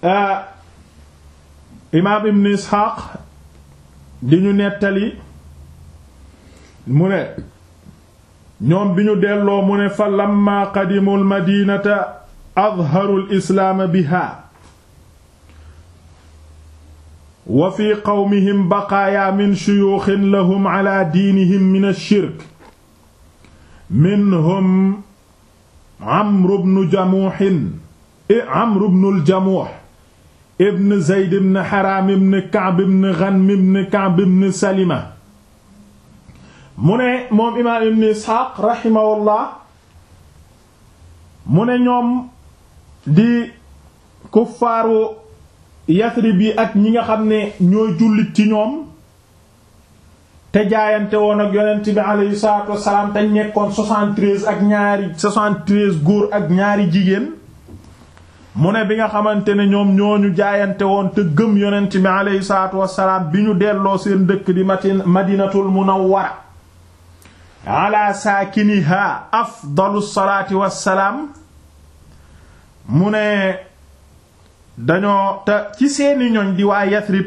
imaam ibn isxaaq di ñu nettali mu ne ñoom bi ñu delloo mu ne fa lamma qadimu almadinata adharu alislaama biha wa fi qawmihim baqaaya min shuyuuxin lahum ala diinihim min alshirk minhum amru bnu jamuuxin amru bnu aljamuux ibn zeyd ibn xaraam ibn ka'b ibn ghanm ibn ka'b ibn salima mu ne moom imaam ibn isxaaq raximahullah mu ne ñoom di kuffaaru yasrib yi ak ñi nga xam ne ñooy jullit ci ñoom te jaayante woon ak yonent bi aleyhi salaatu wassalaam te nekkoon 73 ak ñaari 73 góor ak ñaari jigéen mu ne bi nga xamante ne ñoom ñooñu jaayante woon te gëm yonent bi aleyhi salaatu wassalaam bi ñu delloo seen dëkk di matin madinatul munawwara ala saakiniha afdalu salaati wassalaam mu ne dañoo te ci seeni ñoñ di waa Yasrib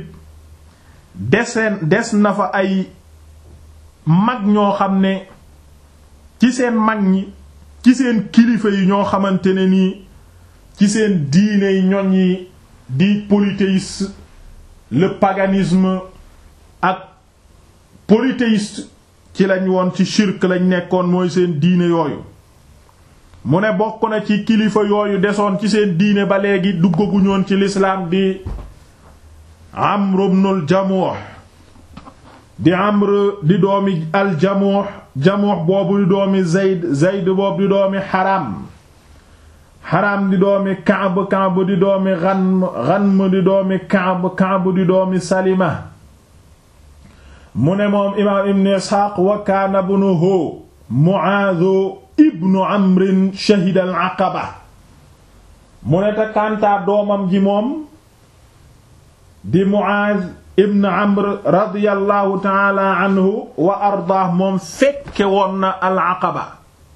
deseen des na fa ay mag ñoo xam ne ci seen mag ñi ci seen kilifa yi ñoo xamante ne nii ci seen diine yi ñoñ yi di polythéisme le paganisme ak polythéiste ci lañ woon ci shirk lañ nekkoon mooy seen diine yooyu mu ne bokk na ci kilifa yooyu desoon ci seen diine ba léegi duggaguñoon ci lislaam di Amr ibn al-Jamuh di Amr di doomi al-Jamuh Jamuh boobu di doomi Zayd Zayd boobu di doomi Haram Haram di doomi Ka'b Ka'b di doomi Ghanm Ghanm di doomi Ka'b Ka'b di doomi Salima mu ne moom imaam Ibn Isxaaq wa kaana ibnuhu Mu'aaz ibnu Amrin shahida al-Aqaba mu ne te kantaa doomam ji moom di Mu'aaz ibn Amr radiyallahu ta'ala anhu wa ardaah moom fekke woon na al-Aqaba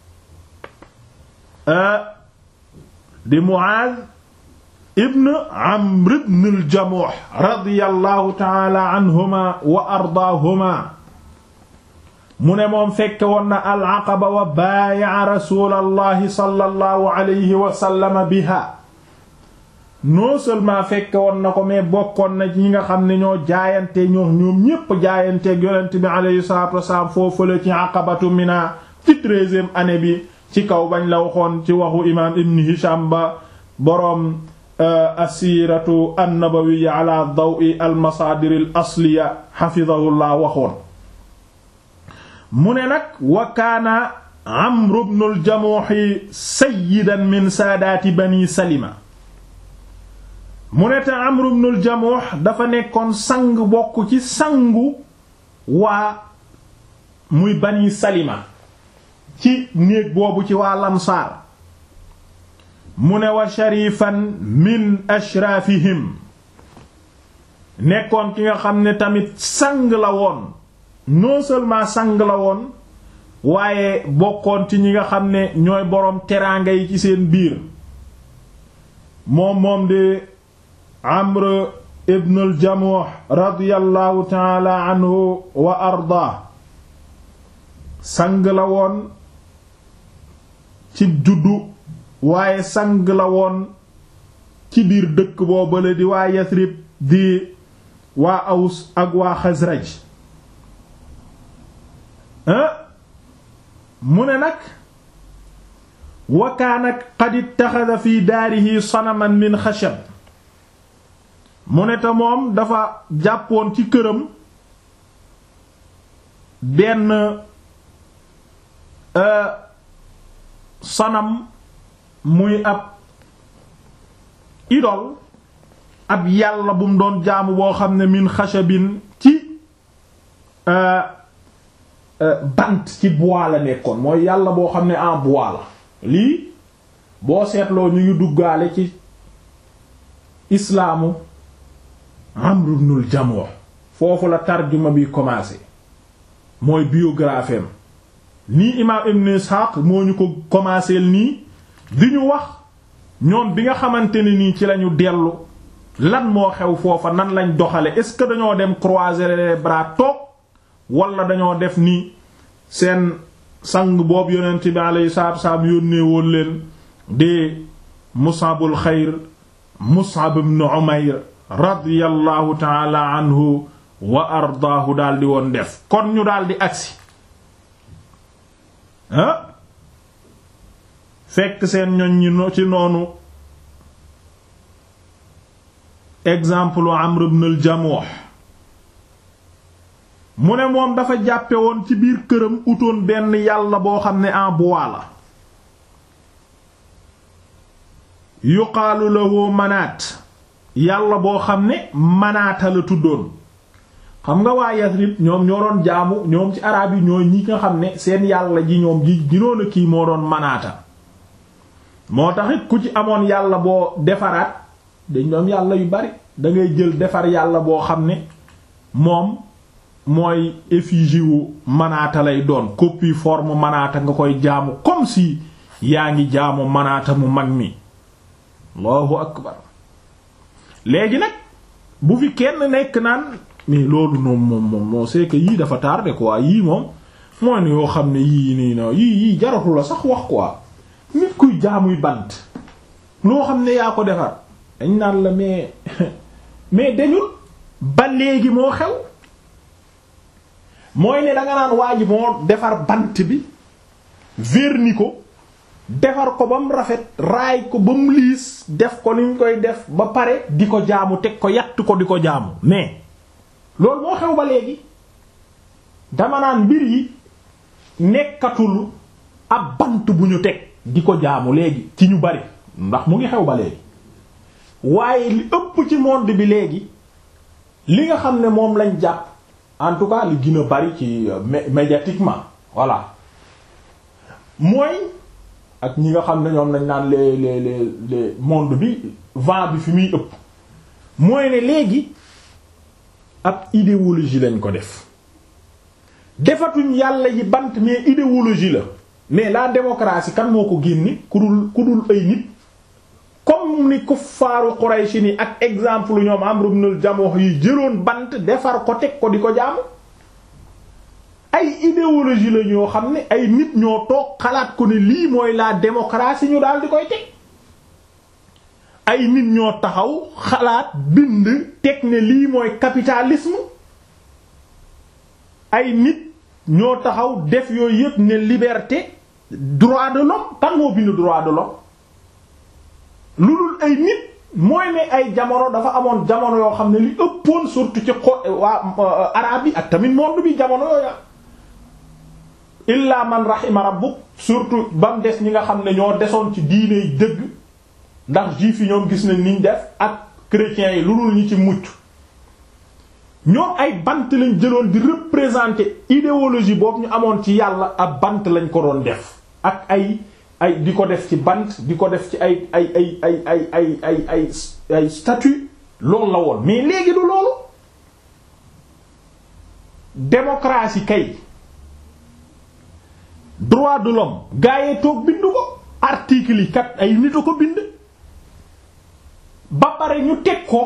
di Mu'aaz ibn Amr ibn al-Jamuh radiyallahu ta'ala anhuma wa ardaahuma mu ne moom fekke woon na al-Aqaba wa baaya'a rasuulallahi sallallahu alayhi wa sallam biha non seulement fekke woon na ko mais bokkoon na ñi nga xam ne ñoo jaayante ñoo ñoom ñépp jaayanteeg yonent bi alayhi salaatu wasalaam foofu la ci aqabatu mina ci treizième année bi ci kaw bañ la waxoon ci waxu imaam ibn Hisham ba boroom asiratu annabawiyya ala dawi almasaadir al asliya xafidahullah waxoon mu ne nag wa kaana Amru ibn al-Jamuh sayyidan min saadaati bani Salima mu ne te Amru ibn al-Jamuh dafa nekkoon sang bokk ci sangu waa muy bani Salima ci néeg boobu ci waa Lamsaar mu ne wa sharifan min ashraafihim nekkoon ki nga xam ne tamit sang la woon non seulement sang la woon waaye bokkoon ci ñi nga xam ne ñooy boroom teraanga yi ci seen biir moom moom di Amr ibn al-Jamuh radiyallahu taala anhu wa arda sang la woon ci juddu waaye sang la woon ci biir dëkk boobale di waa Yasrib di waa Aws ak waa Xasraj mu ne nag wa kaana qad ittaxada fi daarihi sanaman min xashab mu ne te moom dafa jàppoon ci këram benn sanam muy ab idol ab yàlla bu mu doon jaamu boo xam ne min xashabin ci bant ci bois la nekkoon mooy yàlla boo xam ne en bois la lii boo seetloo ñu ngi duggaale ci islaamu Amr ibn al-Jamuh foofu la tarjuma bi commencé mooy biographie am nii imaam Ibn Ishaq moo ñu ko commencé nii di ñu wax ñoom bi nga xamante ne nii ci lañu dellu lan moo xew foofa nan lañ doxale est-ce que dañoo dem croiser les bras toog wala dañoo def ni seen sang boobu yonent bi alayhi salaatu wassalaam yónnee woon leen de Mus'abul xayr Mus'ab ibn Umayr radiyallahu ta'ala anhu wa ardaahu daldi woon def kon ñu daldi agsi ah fekk seen ñoñ ñi ci noonu exemple Amr ibn al-Jamuh mu ne moom dafa jàppe woon ci biir këram utoon benn yàlla boo xam ne en bois la yuqaalu lahu manaat yàlla boo xam ne manaata la tuddoon xam nga waa Yasrib ñoom ñoo doon jaamu ñoom ci araab yi ñooy ñi nga xam ne seen yàlla ji ñoom ji ginoon a kii moo doon manaata moo taxit ku ci amoon yàlla boo defaraat dañ doon yàlla yu bari dangay jël defar yàlla boo xam ne moom mooy effigie wu manaata lay doon copie forme manaata nga koy jaamu comme si yaa ngi jaamu manaata mu mag mi allahu akbar léegi nag bu fi kenn nekk naan mais loolu noonu moom moom moo c'est que yii dafa tardé quoi yii moom mooy ne yoo xam ne yii nii na yii yii jaratu la sax wax quoi nit kuy jaamuy bant loo xam ne yaa ko defar dañ naan la mais mais dañul ba léegi moo xew mooy ne danga naan waa ji moo defar bant bi verni ko defar ko ba mu rafet raay ko ba mu liis def ko ni ñu koy def ba pare di ko jaamu teg ko yatt ko di ko jaamu mais loolu moo xew ba léegi dama naan mbir yi nekkatul ab bant bu ñu teg di ko jaamu léegi ci ñu bari ndax mu ngi xew ba léegi waaye li ëpp ci monde bi léegi li nga xam ne moom lañ jàpp en tout cas li gën a bari ci médiatiquement voilà mooy ak ñi nga xam ne ñoom lañ naan les les les les monde bi vent bi fi muy ëpp mooy ne léegi ab idéologie lañ ko def defatuñ yàlla yi bant mais idéologie la mais la démocratie kan moo ko génne ku dul ku dul ay nit comme ni kuffaaru Quraysh ni ak exemple ñoom Amr ibn al-Jamuh yi jëloon bant defar ko teg ko di ko jaamu ay idéologie la ñoo xam ne ay nit ñoo toog xalaat ko ne lii mooy la démocratie ñu daal di koy teg ay nit ñoo taxaw xalaat bind teg ne lii mooy capitalisme ay nit ñoo taxaw def yooyu yépp ne liberté droit de l'homme kan moo bind droit de l'homme lu dul ay nit mooy ne ay jamono dafa amoon jamono yoo xam ne li ëppoon surtout ci xo waa arabe yi ak tamit monde bi jamono yooya illa man rahima rabbuk surtout ba mu des ñi nga xam ne ñoo desoon ci diine yi dëgg ndax juif yi ñoom gis nañ niñ def ak chrétiens yi lu dul ñi ci mucc ñoom ay bant lañ jëloon di représenter idéologie boobu ñu amoon ci yàlla ab bant lañ ko doon def ak ay ay di ko def ci bant di ko def ci ay ay ay ay ay ay ay ay ay statue loolu la woon mais léegi du loolu démocratie kay droit de l'homme gaayee toog bind ko article yi kat ay nit a ko bind ba pare ñu teg ko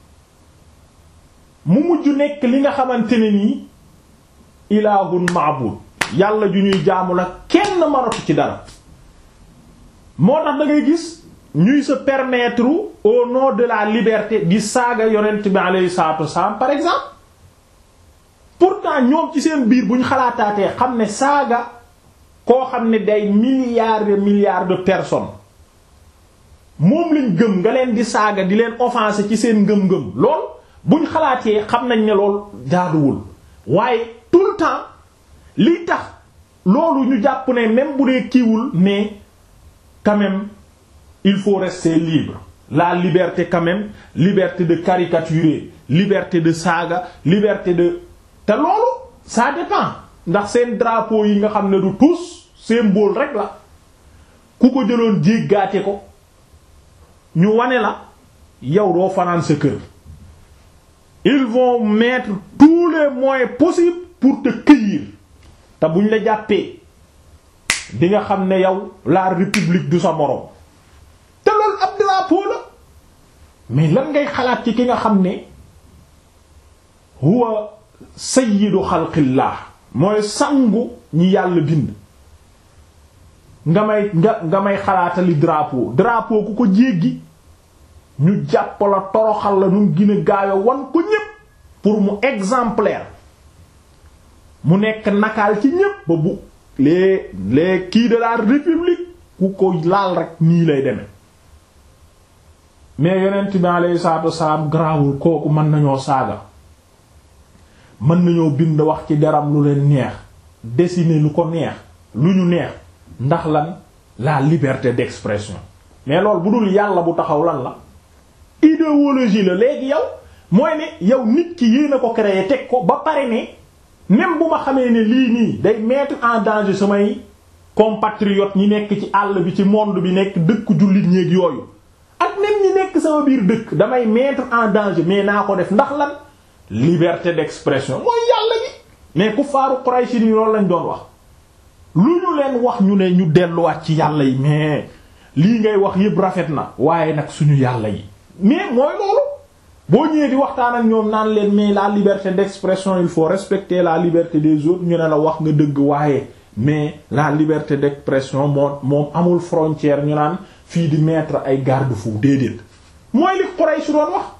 mu mujj nekk li nga xamante ne nii ilaahun maabud yàlla ju ñuy jaamu la kenn maratu ci dara moo tax da ngay gis ñuy se permettre au nom de la liberté di saaga yonent bi alayhi salatu wassalam par exemple pourtant ñoom ci seen biir bu ñu xalaataatee xam ne saaga koo xam ne day milliards de milliards de personnes moom lañ gëm nga leen di saaga di leen offenser ci seen ngëm-ngëm lool buñ xalaatee xam nañ ne lool jaaduwul waaye tout le temps li tax loolu ñu jàpp ne même bu dee kiiwul mais quand même il faut rester libre la liberté quand même liberté de caricaturer liberté de saaga liberté de te loolu ça dépend ndax seen drapeau yi nga xam ne du tous symbole rek la ku ko jëloon jéggaate ko ñu wane la yow doo fanaan sa kër ils vont mettre tous les moyens possibles pour te cueillir te buñ la jàppee di nga xam ne yow la république du sa moroom te loolu ab drapeau la mais lan ngay xalaat ci ki nga xam ne huwa sayyidu xalqillah mooy sangu ñi yàlla bind nga may nga nga may xalaatali drapeau drapeau ku ko jéggi ñu jàpp la toroxal la nu gën a gaawe wan ko ñépp pour mu exemplaire mu nekk nakaal ci ñépp ba bu les les kii de la république ku ko laal rek nii lay deme mais yonent bi alayhi salaatu wasalaam garaawul kooku mën nañoo saaga mën nañoo bind wax ci deram lu leen neex dessiner lu ko neex lu ñu neex ndax lan la liberté d'expression mais loolu bu dul yàlla bu taxaw lan la idéologie la léegi yow mooy ne yow nit ki yéen a ko créé teg ko ba pare ne même bu ma xamee ne lii nii day mettre en danger samay compatriotes ñi nekk ci àll bi ci monde bi nekk dëkk jullit ñéeg yooyu ak même ñi nekk sama biir dëkk damay mettre en danger mais naa ko def ndax lan liberté d'expression mooy yàlla gi mais ku faaru Quraysh ni loolu lañ doon wax lu ñu leen wax ñu ne ñu delluwaat ci yàlla yi mais lii ngay wax yëpp rafet na waaye nag suñu yàlla yi mais mooy loolu boo ñëwee di waxtaan ak ñoom naan leen mais la liberté d'expression il faut respecter la liberté des autres ñu ne la wax nga dëgg waaye mais la liberté d'expression moom moom amul frontière ñu naan fii di mettre ay garde-fou déedéet mooy li Quraysh doon wax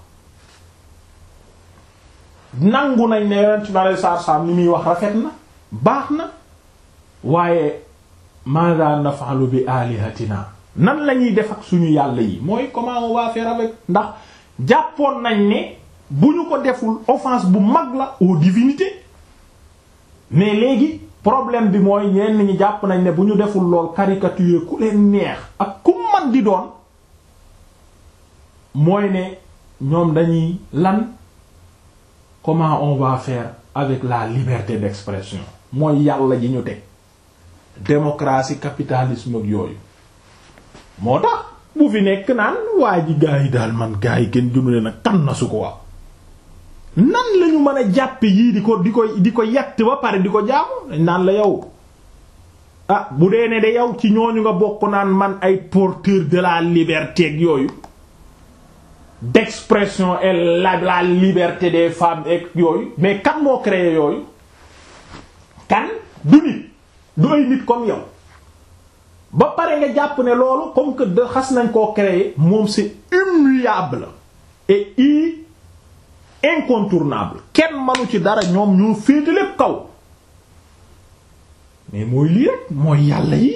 nangu nañ ne yonent bi alei saatu salaam li muy wax rafet na baax na waaye maada naf'alu bi alihatina nan la ñuy def ak suñu yàlla yi mooy comment on va faire avec ndax jàppoon nañ ne bu ñu ko deful offense bu mag la aux divinités mais léegi problème bi mooy ñenn ñi jàpp nañ ne bu ñu deful lool caricature ku leen neex ak ku man di doon mooy ne ñoom dañuy lan comment on va faire avec la liberté d'expression mooy yàlla ji ñu teg démocratie capitalisme ak yooyu moo tax bu fi nekk naan waa ji gaa yi daal man gaa yi kenn jumle nag kan na su ko waaw nan lañu mën a jàppe yii di ko di ko di ko yett ba pare di ko jaamu dañ naan la yow ah bu dee ne de yow ci ñooñu nga bokk naan man ay porteur de la liberté ak yooyu d'expression et la la liberté des femmes ak yooyu mais kan moo créé yooyu kan du nit du ay nit comme yow ba pare nga jàpp ne loolu comme que de xas nañ koo créer moom c'est immuable et i incontournable kenn manu ci dara ñoom ñoo féete lépp kaw mais mooy lii rek mooy yàlla yi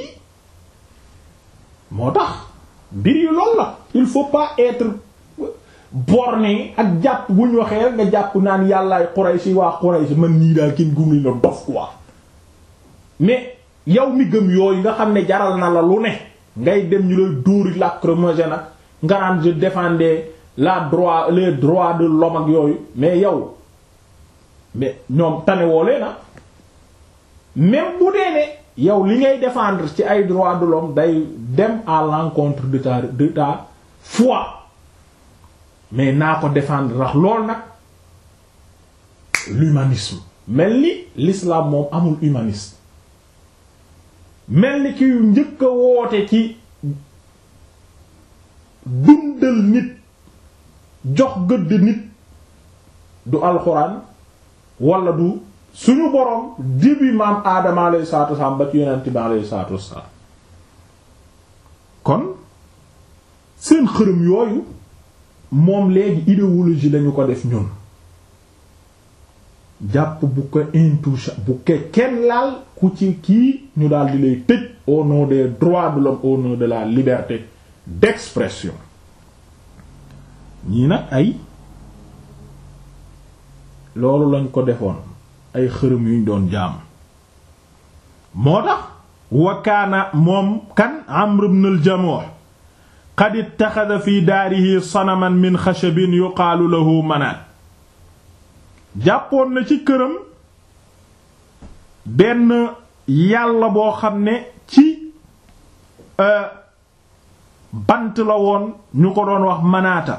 moo tax mbir yi loolu la il faut pas être borné ak jàpp bu ñu waxee rek nga jàpp naan yàllaay Quraysh waa Quraysh man nii daal kenn gumli la dof quoi mais yow mi gëm yooyu nga xam ne jaral na la lu ne ngay dem ñu lay dóori lacrymogène nag nga naan je défendais la droit les droits de l'homme ak yooyu mais yow mais ñoom tanewoo lee na même bu dee ne yow li ngay défendre ci ay droits de l'homme day dem à l'encontre de ta de ta foi mais naa ko défendre ndax lool nag l'humanisme mel ni l'islam moom amul humaniste mel ni ki njëkk a woote ci dundal nit jox gëdd nit du alxuraan wala du suñu boroom début maam aadama alayhi salaatu wassalaam ba ci yonent bi alayhi salaatu wassalaam kon seen xërëm yooyu moom léegi idéologie lañu ko def ñun jàpp bu ko intouchable bu ko kenn laal ku ci kii ñu daal di lay tëj au nom des droits de l'homme au nom de la liberté d'expression ñii nag ay loolu lañ ko defoon ay xërëm yuñ doon jaam moo tax wakaana moom kan Amr ibn al-Jamuh qad ittaxada fi daarihi sanaman min xashabin yuqaalu lahu manaat jàppoon na ci këram benn yàlla boo xam ne ci bant la woon ñu ko doon wax manaata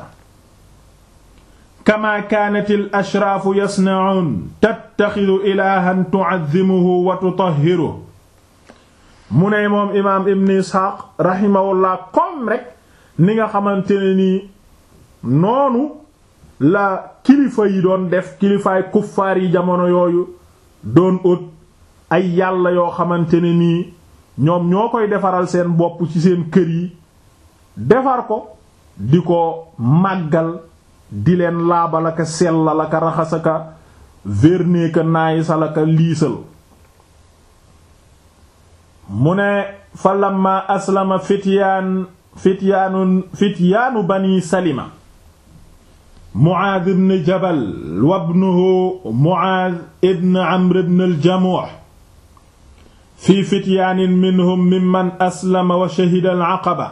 kama kaanat al ashraafu yasna'uun tattaxidu ilaahan tu'azzimuhu wa tutahhiruhu mu ne moom imaam ibn isxaaq rahimahullah comme rek ni nga xamante ne nii noonu la kilifa yi doon def kilifaay kuffaar yi jamono yooyu doon ut ay yàlla yoo xamante ne nii ñoom ñoo koy defaral seen bopp ci seen kër yi defar ko di ko màggal di leen laabalaka sellalaka raxasaka verneeka naayisalaka liisal mu ne fa lamma aslama fityaan fityaanu fityaanu bani salima Muaaz ibn Jabal wa ibnuhu Muaaz ibn Amr ibn al-Jamuh fi fityaanin minhum mimman aslama wa shahida al-aqaba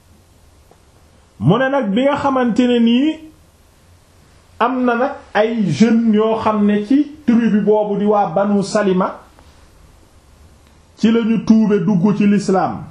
mu ne nag bi nga xamante ne nii am na nag ay jeunes yoo xam ne ci tribu boobu di waa Banu Salima ci lañu tuube dugg ci lislaam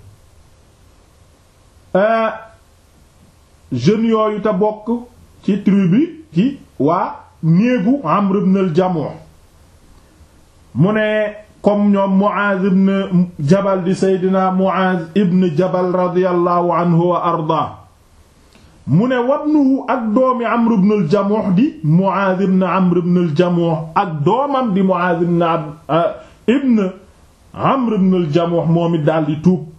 jeunes yooyu te bokk ci tribu ci waa néegu Amr ibn al-Jamuh mu ne comme ñoom Muaz ibn Jabal di Seydina Muaz ibn Jabal radiyallahu anhu wa arda mu ne wabnuhu ak doomi Amr ibn al-Jamuh di Muaz ibn Amr ibn al-Jamuh ak doomam di Muaz ibn ibn Amr ibn al-Jamuh moom it daal di tuub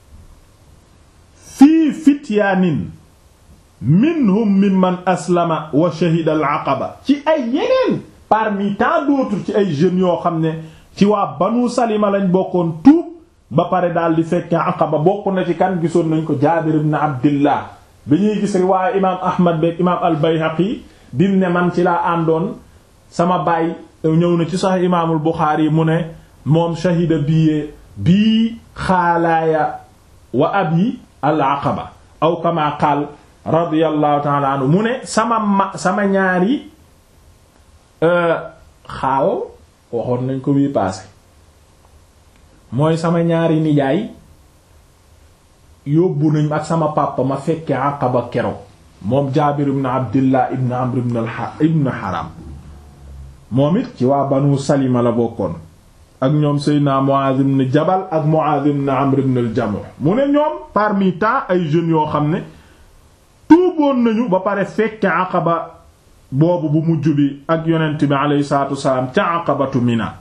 fii fityaanin minhum mimman aslama wa shahida al-aqaba ci ay yeneen parmi tant d'autres ci ay jeunes yoo xam ne ci waa Banu Salima lañ bokkoon tuub ba pare daal di fekke aqaba bokk na ci kan gisoon nañ ko Jaabir ibn Abdillah bi ñuy gis riwaaye imaam Ahmad beek imaam al-Bayhaqi dim ne man ci laa àndoon sama baay ñëw na ci sax imaamul Buxaari mu ne moom shahida bii bii xaalaaya wa abi al-aqaba aw kama qaal radiyallahu ta'ala anhu mu ne sama ma sama ñaari xaal waxoon nañ ko bii paase mooy sama ñaari nijaay yóbbu nañ ak sama papa ma fekke aqaba kero moom jaabir ibn abdillah ibn amr ibn haram moom it ci waa banu salima la bokkoon ak ñoom seydna muaz ibn jabal ak muaz ibn amr ibn al-jamuh mu ne ñoom parmi tant ay jeunes yoo xam ne tuuboon nañu ba pare fekke aqaba boobu bu mujj bi ak yonent bi aleyhi salaatu wasalaam ca aqabatu mina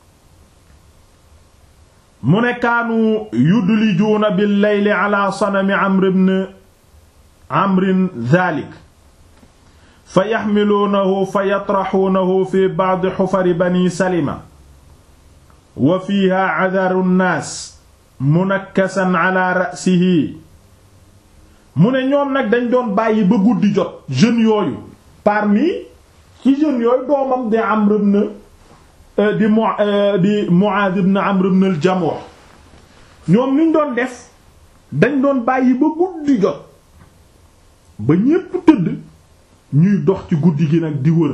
mu ne kaanu yudlijuuna bil layli ala sanami amr ibn amrin dhalik fa yaxmiluunahu fa yatraxuunahu fi ba'di xufari bani salima wa fiiha cadaru nnaas munakkasan ala ra'sihi mu ne ñoom nag dañ doon bàyyi ba guddi jot jeunes yooyu parmi ci jeunes yooyu doomam di Amr ibn di mu di Mu'adh ibn Amr ibn al-Jamuh ñoom niñ doon def dañ doon bàyyi ba guddi jot ba ñépp tëdd ñuy dox ci guddi gi nag di wër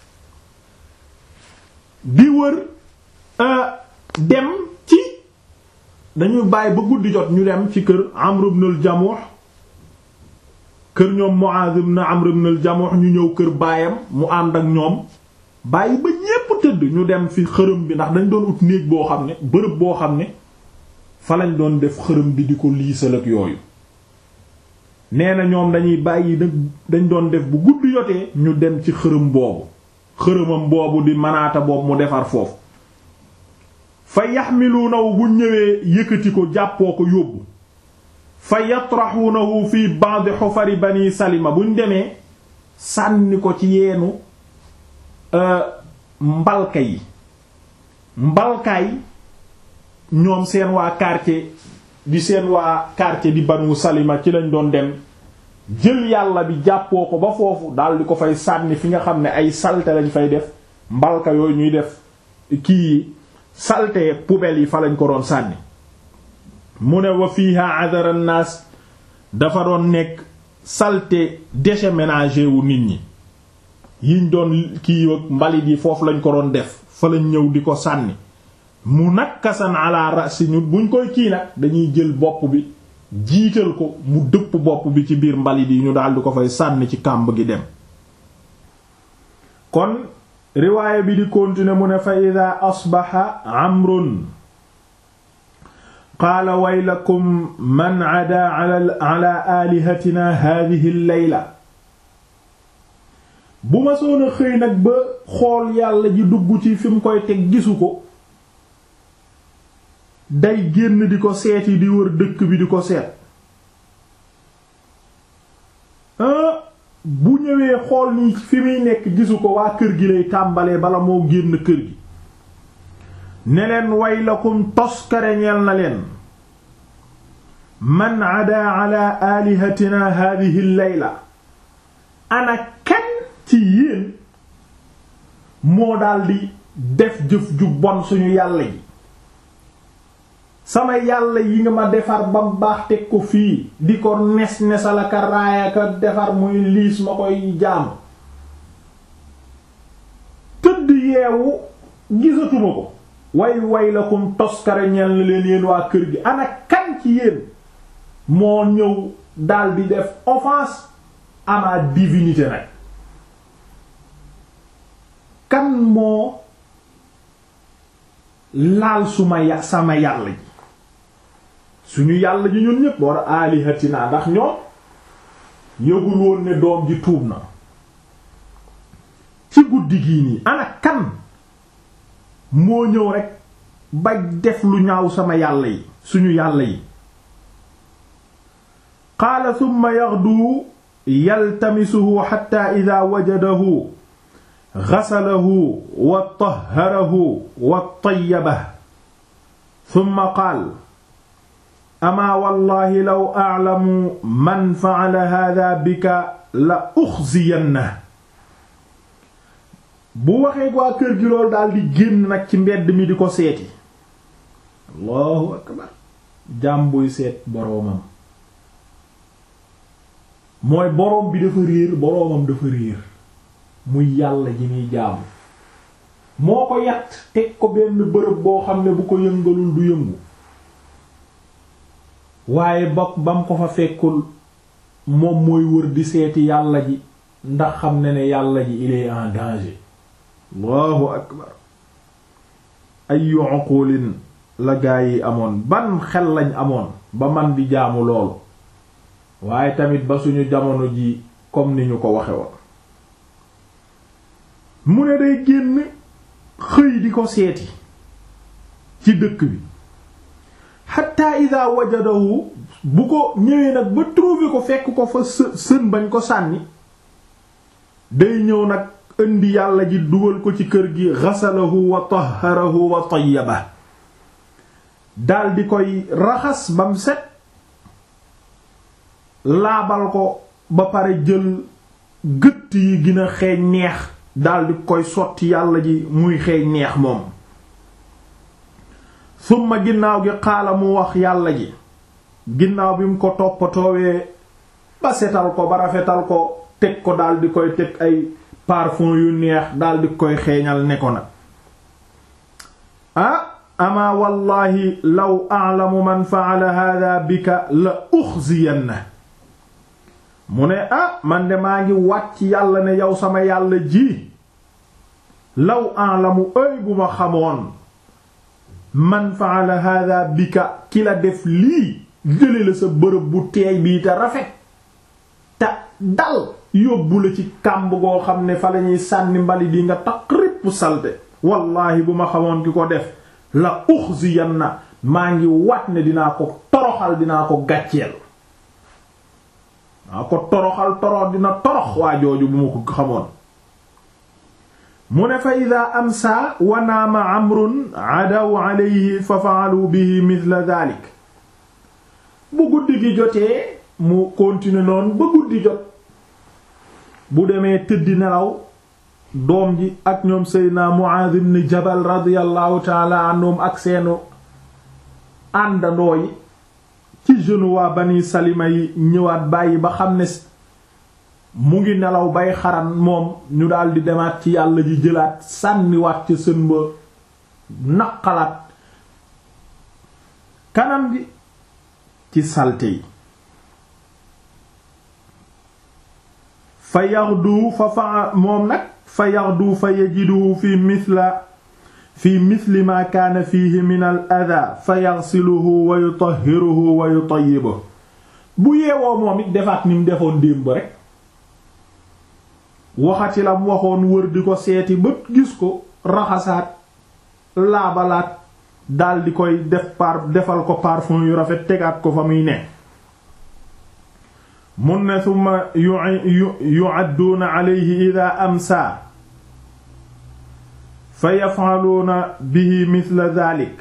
di wër dem ci dañuy bàyyi ba guddi jot ñu dem ci kër Amr ibn al-Jamuh kër ñoom Muaz ibn Amr ibn al-Jamuh ñu ñëw kër baayam mu ànd ak ñoom bàyyi ba ñépp tëdd ñu dem fi xërëm bi ndax dañ doon ut néeg boo xam ne bërëb boo xam ne fa lañ doon def xërëm bi di ko liisal ak yooyu nee na ñoom dañuy bàyyi nag dañ doon def bu guddi jotee ñu dem ci xërëm boobu xërëmam boobu di manaata boobu mu defar foofu fa yaxmiluunahu bu ñëwee yëkkati ko jàppoo ko yóbbu fa yatraxuunahu fi ba'd xufari bani salima buñ demee sànni ko ci yeenu mbalka yi mbalkaay ñoom seen waa quartier di seen waa quartier di banu salima ci lañ doon dem jël yàlla bi jàppoo ko ba foofu daal di ko fay sànni fi nga xam ne ay salte lañ fay def mbalka yooyu ñuy def kii salte poubelle yi fa lañ ko doon sànni mu ne wa fiha adara naas dafa doon nekk saleté déchets ménagers wu nit ñi yiñ doon kii ak mbalit yi foofu lañ ko doon def fa lañ ñëw di ko sànni mu nakkasan ala rasi ñu buñ koy kii nag dañuy jël bopp bi jiital ko mu dëpp bopp bi ci biir mbalit yi ñu daal di ko fay sànni ci kàmb gi dem kon riwaaya bi di continuer mu ne fa ida asbaxa amrun qaala waylakum man ada ala alihatina hadihi leyla bu ma soon a xëy nag ba xool yàlla ji dugg ci fi mu koy teg gisu ko day génn di ko seeti di wër dëkk bi di ko seet bu ñëwee xool ni fi muy nekk gisu ko waa kër gi lay tàmbalee bala moo génn kër gi ne leen waylakum toskare ñeel na leen man adaa ala alihatina hadihi layla ana kan ci yéen moo daldi def jëf ju bon suñu yàlla yi sama yàlla yi nga ma defar ba mu baax teg ko fii di ko nes nesalaka raayaka defar muy liis ma koy jaamu tëdd yeewu gisatuma ko way way la kum toskare ñeel na leen yéen waa kër gi ana kan ci yéen moo ñëw daldi def offense à ma divinité nag kan moo laal suma ya sama yàlla ji suñu yàlla ji ñun ñépp war alihatina ndax ñoom yëgul woon ne doom ji tuub na ci guddi gii nii ana kan moo ñëw rekk ba def lu ñaaw sama yàlla yi suñu yàlla yi qaala thumma yaghdu yaltamisuhu hatta idha wajadahu ghasalahu wa tahharahu wa tayyabahu thumma qaala amaa wallahi law a'lamu man fa'ala hadha bika la ukhziyannahu bu waxee waa kër gi loolu daal di génn nag ci mbedd mi di ko seeti allahu akbar jaam buy seet boroomam mooy boroom bi dafa réer boroomam dafa réer muy yàlla ji muy jaamu moo ko yat teg ko benn bërëb boo xam ne bu ko yëngalul du yëngu waaye bokk ba mu ko fa fekkul moom mooy wër di seeti yàlla ji ndax xam ne ne yàlla ji il est en danger allahu akbar ayu uqulin la gaa yi amoon ban xel lañ amoon ba man di jaamu loolu waaye tamit ba suñu jamono ji comme ni ñu ko waxe woon mu ne day génn xëy di ko seeti ci dëkk bi hatta ida wajadahu bu ko ñëwee nag ba trouver ko fekk ko fa sën bañ ko sànni day ñëw nag indi yàlla ji dugal ko ci kër gi ghasalahu wa tahharahu wa tayyaba daldi koy raxas bam set laabal ko ba pare jël gëtt yi gën a xeeñ neex daldi koy sotti yàlla ji muy xeeñ neex moom summa ginnaaw gi xaala mu wax yàlla ji ginnaaw bi mu ko toppatoowee ba setal ko ba rafetal ko teg ko daldi koy teg ay parfum yu neex daldi koy xeeñal ne ko nag ah ama wallahi law a'lamu man fa'ala hadha bika la ukhziyanna mu ne ah man de maa ngi wàcc yàlla ne yow sama yàlla ji law a'lamu ay bu ma xamoon man fa'ala hadha bika ki la def lii jële la sa bërëb bu teey bii te rafet te dal yóbbu la ci kàmb goo xam ne fa lañuy sànni mbali di nga taq ripp salte wallaahi bu ma xamoon ki ko def la uxziyanna maa ngi wat ne dinaa ko toroxal dinaa ko gàcceel maa ko toroxal torox dina torox waa jooju bu ma ko xamoon mu ne fa ida amsa wa naama amrun adaw alayhi fa fa'alu bihi mithla dhalik bu guddi gi jotee mu continuer noonu ba guddi jot bu demee tëddi nelaw doom ji ak ñoom seydna Mu'adh ibn Jabal radiyallahu taala anhum ak seenu àndandoo yi ci jeune waa Bani Salima yi ñëwaat bàyyi ba xam ne mu ngi nelaw bay xaran moom ñu daldi demaat ci yàlla ji jëlaat sànniwaat ca sën ba naqalaat kanam gi ci salte yi fa yaxdu fa fa moom nag fa yaxdu fa yajidu fi mithla fi mithli ma kaana fihi min al adha fa yaxsiluhu wa yutahhiruhu wa yutayyibuhu bu yeewoo moom it defaat ni mu defoon démb rek waxati la mu waxoon wër di ko seeti ba gis ko raxasaat laabalaat dal di koy def par defal ko parfum yu rafet tegaat ko fa muy ne mun ne summa yu'adduuna alayhi ida amsa fa yaf'aluuna bihi mithla dhalik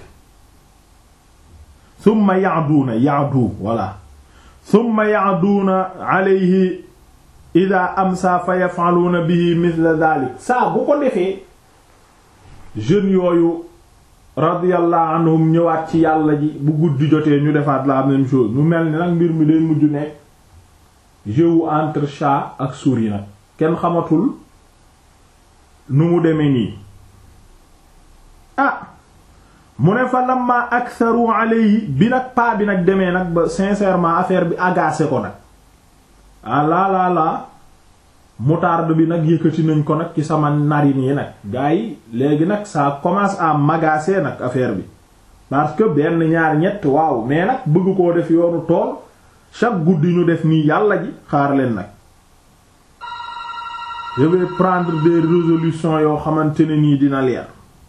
summa ya'duuna ya'du wala summa ya'duuna alayhi ida amsa fa yaf'aluuna bihi mithla dhalik saa bu ko defee jeunes yooyu radiyallahu anhum ñëwaat ci yàlla ji bu guddi jotee ñu defaat la même chose mu mel ni nag mbir mi day mujj nekk jeu entre chat ak souris nag kenn xamatul nu mu demee nii ah mu ne fa lamma aktharu alayhi bi nag paa bi nag demee nag ba sincèrement affaire bi agacé ko nag ah laa laa laa moutarde bi nag yëkkati nañ ko nag ci sama narine yi nag gars yi léegi nag ça commence à m'agacer nag affaire bi parce que benn ñaar ñett waaw mais nag bëgg koo def yoonu tool chaque guddi ñu def nii yàlla ji xaar leen nag je vais prendre des résolutions yoo xamante ne nii dina leer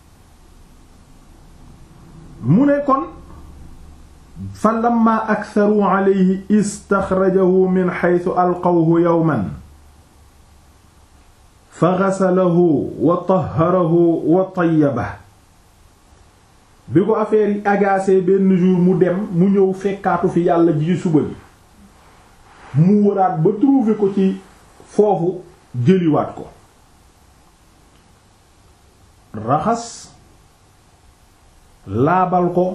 mu ne kon fa lamma aktharu alayhi istaxrajahu min haythu alqawhu yawman fa ghasalahu wa tahharahu wa tayyabahu bi ko affaire yi agacé benn jour mu dem mu ñëw fekkaatu fi yàlla ji suba bi mu wëraat ba trouver ko ci foofu jëliwaat ko raxas laabal ko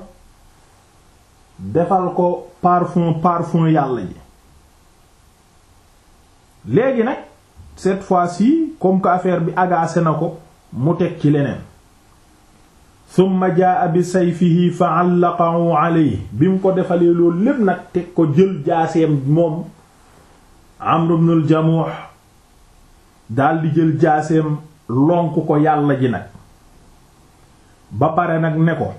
defal ko parfum parfum yàlla ji léegi nag cette fois-ci comme que affaire bi agacé na ko mu teg ci leneen summa jaa bi sayfihi fa allaqahu alayhi bi mu ko defalee loolu lépp nag teg ko jël jaaseem moom Amr ibn al-Jamuh daldi jël jaaseem lonk ko yàlla ji nag ba pare nag ne ko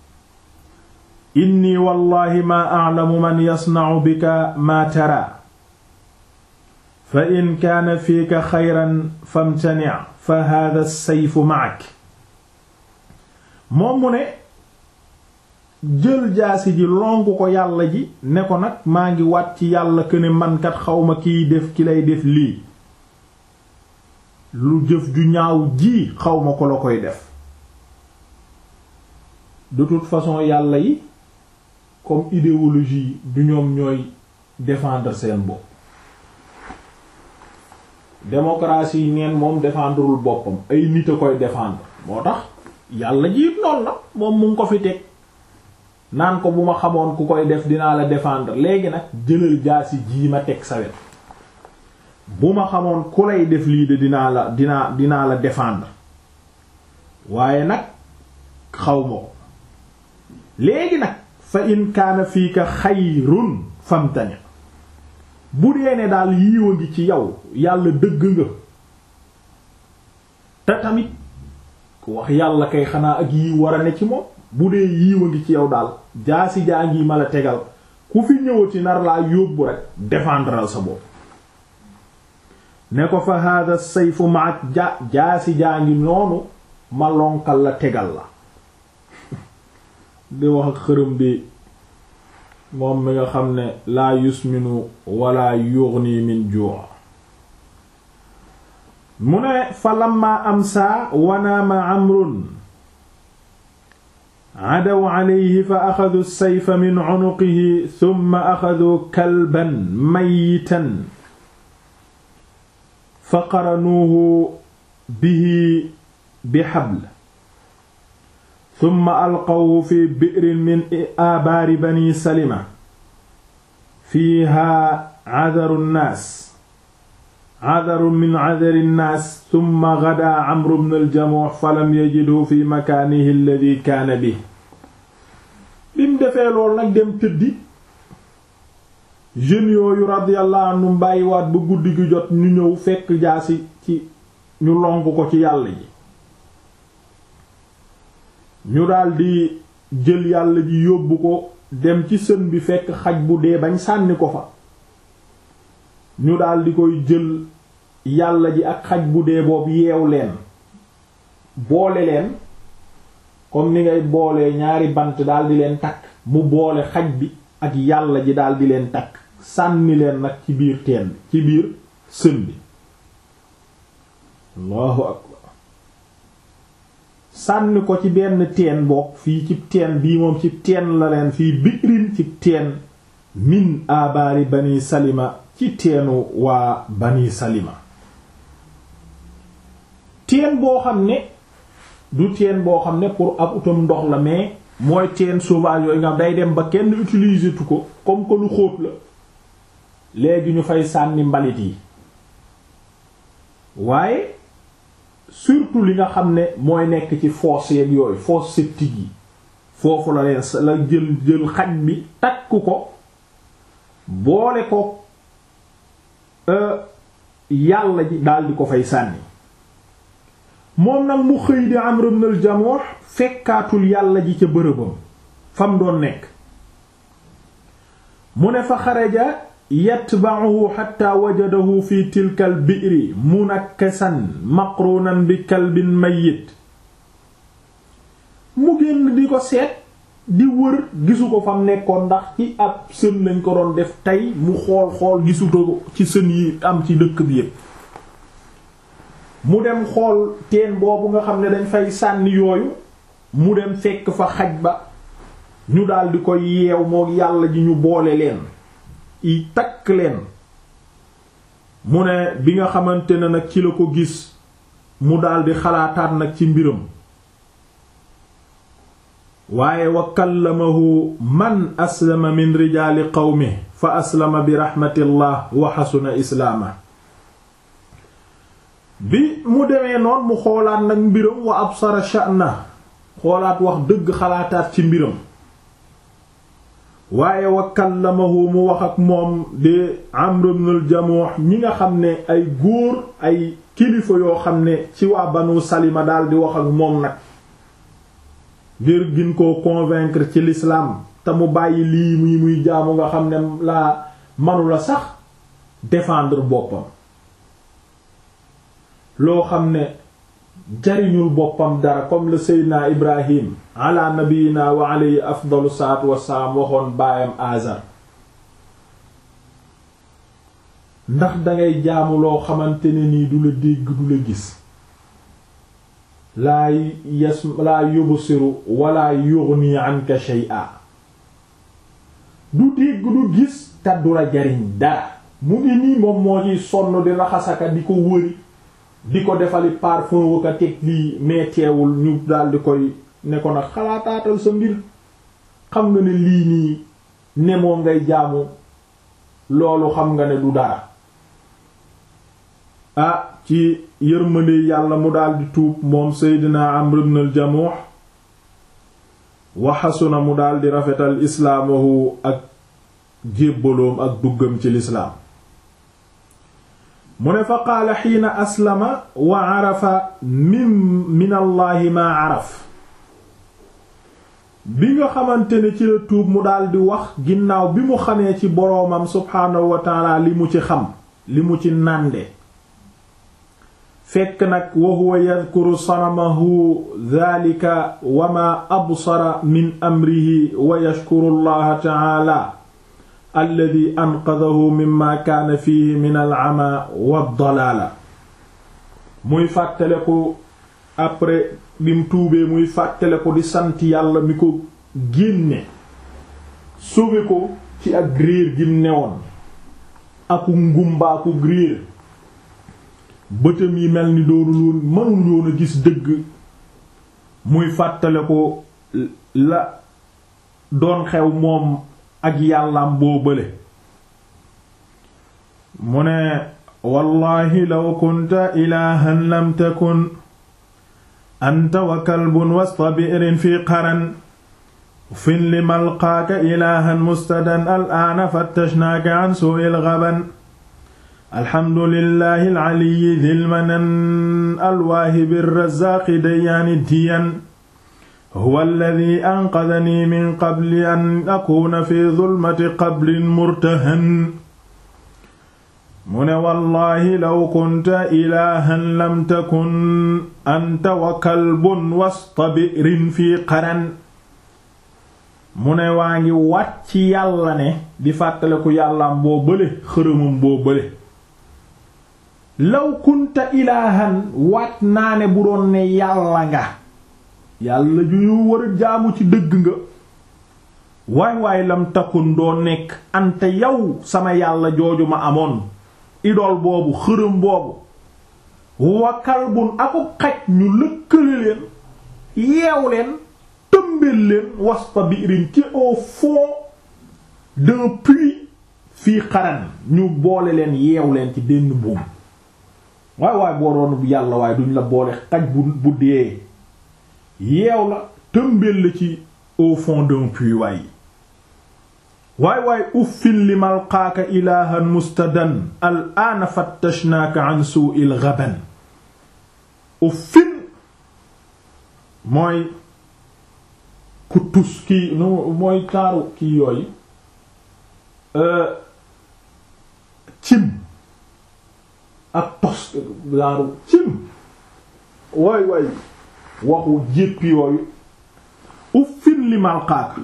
inni wallahi ma a'lamu man yasna'u bika ma tara fa in kaana fiika xayran famtani' fa hadha as-sayfu ma'ak moom mu ne jël jaasi ji lonku ko yàlla ji ne ko nag maa ngi wat ci yàlla këne mankat xawma kiy def ki lay def lii lu jëf ju ñaaw ji xawma ko la koy def de toute façon yàlla yi comme idéologie du ñoom ñooy défendre seen bopp démocratie yi neen moom défendrewul boppam ay nit a koy défendre moo tax yàlla ji noonu la moom mu ngi ko fi teg naan ko bu ma xamoon ku koy def dinaa la défendre léegi nag jëlal jaasi jii ma teg sawet bu ma xamoon ku lay def lii de dinaa la dinaa dinaa la défendre waaye nag xaw ma ko léegi nag fa in kaana fiika xayrun famtani bu dee ne daal yiiwa ngi ci yow yàlla dëgg nga te tamit ku wax yàlla kay xanaa ak yiw war a ne ci moom bu dee yiiwa ngi ci yow daal jaasi jaa ngi ma la tegal ku fi ñëwati nar laa yóbbu rek défendral sa bopp ne ko fa hada sayfu maak ja jaasi jaa ngi noonu ma lonkal la tegal la di wax ak xërëm bi moom mi nga xam ne laa yusminu wala yughni min ju' mu ne fa lamma amsa wanaama amrun adaw alayhi fa axadu sayfa min unuqihi thumma axadu kalban mayitan fa qaranuuhu bihi bi habl thumma alqawhu fi bi'rin min aabaari bani salima fiiha cadaru nnaas cadaru min cadari nnaas thumma gadaa camru bnu aljamuux falam yajidhu fi makaanihi alladi kaana bi bim defee lool nag dem tëddi jeunes yooyu radiyallahu anhum bàyyiwaat ba guddi gi jot ñu ñëw fekk jaasi ci ñu lonk ko ci yàlla ji ñu daldi jël yàlla ji yóbbu ko dem ci sën bi fekk xaj bu dee bañ sànni ko fa ñu daldi koy jël yàlla ji ak xaj bu dee boobu yeew leen boole leen comme ni ngay boolee ñaari bant daal di leen takk mu boole xaj bi ak yàlla ji daal di leen takk sànni leen nag ci biir teen bi ci biir sën bi allahu akbar sànni ko ci benn teen bokk fii ci teen bii moom ci teen la leen fii biirin ci teen min abaari bani salima ci teenu waa bani salima teen boo xam ne du teen boo xam ne pour ab utam ndox la mais mooy teen sauvage yooyu nga day dem ba kenn utiliser tu ko comme que lu xóot la léegi ñu fay sànni mbalit yi waaye surtout li nga xam ne mooy nekk ci fosse yeeg yooyu fosse septique yi foofu la leen la jël jël xaj bi takk ko boole ko yàlla ji daldi ko fay sànni moom nag mu xëy di Amr ibn al-Jamuh fekkaatul yàlla ji ca bërëbam fam doon nekk mu ne fa xaraja yatba'uhu hatta wajadahu fi tilka al-bi'ri munakkasan maqrunan bi kalbin mayyit mu génn di ko seet di wër gisu ko fam nekkoon ndax ci ab sën lañ ko doon def tey mu xool xool gisuto ko ci sën yi am ci dëkk bi yépp mu dem xool teen boobu nga xam ne dañ fay sànni yooyu mu dem fekk fa xaj ba ñu daldi ko yeew moo yàlla ji ñu boole leen i takk leen mu ne bi nga xamante ne nag ci la ko gis mu daldi xalaataat nag ci mbiram waaye wa kallamahu man aslama min rijaali qawmi fa aslama bi raxmatillah wa xasuna islaama bi mu demee noon mu xoolaat nag mbiram wa absara sha'na xoolaat wax dëgg xalaataat ci mbiram waaye wa kallamahu mu wax ak moom di Amr ibn al-Jamuh ñi nga xam ne ay góor ay kilifa yoo xam ne ci waa Banu Salima daal di wax ak moom nag ngir gin koo convaincre ci l'islam te mu bàyyi lii muy muy jaamu nga xam ne laa manula sax défendre boppam loo xam ne jariñul boppam dara comme le seydina ibrahim ala nabiyina wa alayhi afdalu salaatu wassalaam waxoon baayam azar ndax dangay jaamu loo xamante ne nii du la dégg du la gis laa yas laa yubsiru wala yughni anka shay'a du dégg du gis te du la jariñ dara mu ngi nii moom moo ciy sonn di raxasaka di ko wëri di ko defali parfum waka teg lii mais teewul ñu daal di koy ne ko nag xalaataatal sa mbir xam nga ne lii nii ne moo ngay jaamu loolu xam nga ne du dara ah ci yërmande yàlla mu daldi tuub moom seydina Amr ibn al-Jamuh wa xasuna mu daldi rafetal islaamahu ak jébbaloom ak duggam ci lislaam mu ne fa qaala xiina aslama wa arafa min min allaahi maa araf bi nga xamante ne ci la tuub mu daldi wax ginnaaw bi mu xamee ci boroomam subhaanahu wa taala li mu ci xam li mu ci nànde fekk nag wa huwa yadkuru sanamahu dhalika wa ma absara min amrihi wa yashkuru allaha taala alladi anqadahu mimma kaana fihi min al-ama wa dalaala muy fàttale ko après bim tuubee muy fàttale ko di sant yàlla mi ko génne sauvé ko ci ak réer gim newoon aku ngumbaaku réer bëtam yi mel ni doonul woon mënul woon a gis dëgg muy fàttale ko la doon xew moom ak yàllaam boo bële mu ne wallahi law kunta ilahan lam takun anta wa kalbun wasta bi'rin fi qaran fin li malqaaka ilahan mustadan al'aana fattashnaaka an su'il ghaban alhamdulillahi al'aliyyi dhil manan alwaahibi arrazaaqi dayyaani diyan huwa alladhi anqadhani min qabli an akuna fi dhulmati qabrin murtahan mu ne wallaahi law kunta ilaahan lam takun anta wa kalbun wasta bi'rin fii qaran mu ne waa ngi wàcc yàlla ne di fàttaliku yàllaam boo bële xërëmam boo bële law kunta ilaahan waat naa ne bu doon ne yàlla nga yàlla ju ñu war a jaamu ci dëgg nga waay waay lam takun doo nekk ante yow sama yàlla jooju ma amoon idol boobu xërëm boobu wakal bun aku xaj ñu lëkkale leen yeew leen tëmbeel leen wasta biirin ci au fond d'un puits fii xaran ñu boole leen yeew leen ci benn buum waay waay boo doon yàlla waaye duñ la boole xaj bu bu dee yeew la tëmbeel la ci au fond d'un puits waay waay waay uffin li malqaaka ilahan mustadan al aana fattashnaaka an su'il ghaban uffin mooy ku tus kii nu mooy taaru kii yooyu cim ak tos taaru cim waay waay waxu jéppi yooyu uffin li malqaaka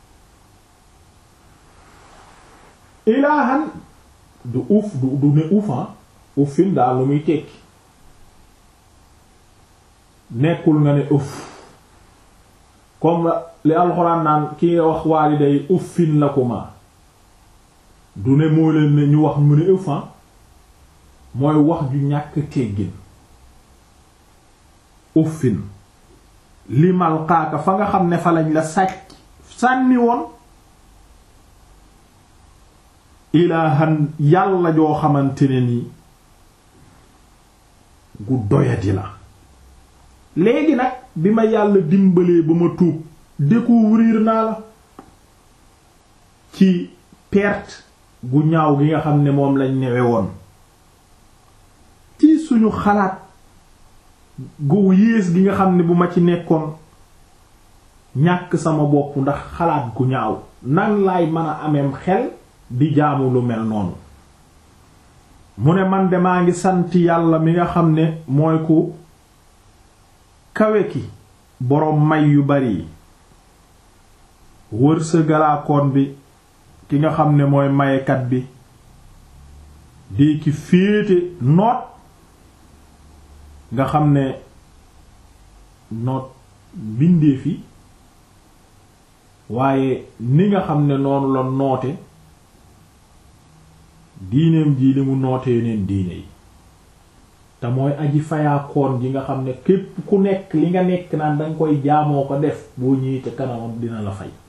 ilaahan du uf du du ne ufan uffin daal lu muy tekki nekkul nga ne uff comme li alxuraan naan ki nga wax waaliday uffin lakuma du ne moo leen ne ñu wax mu ne ufan mooy wax ju ñàkk teggin uffin limal xaaka fa nga xam ne fa lañ la sàcc sànni woon ilaahan yàlla joo xamante ne ni gu doyadi la léegi nag bi ma yàlla dimbalee ba ma tuub découvrir naa la ci perte gu ñaaw gi nga xam ne moom lañ newe woon ci suñu xalaat gu yées gi nga xam ne bu ma ci nekkoon ñàkk sama bopp ndax xalaat gu ñaaw nan laay mën a ameem xel di jaamu lu mel noonu mu ne man de maa ngi sant yàlla mi nga xam ne mooy ku kawe ki boroom may yu bari yi wërsëgalaakoon bi ki nga xam ne mooy mayekat bi di ki féete noot nga xam ne noot bindee fi waaye ni nga xam ne noonu la noote diineem ji li mu noote yeneen diine yi te mooy aji fayaakoon ji nga xam ne képp ku nekk li nga nekk naan danga koy jaamoo ko def boo ñëwee ca kanamam dina la fay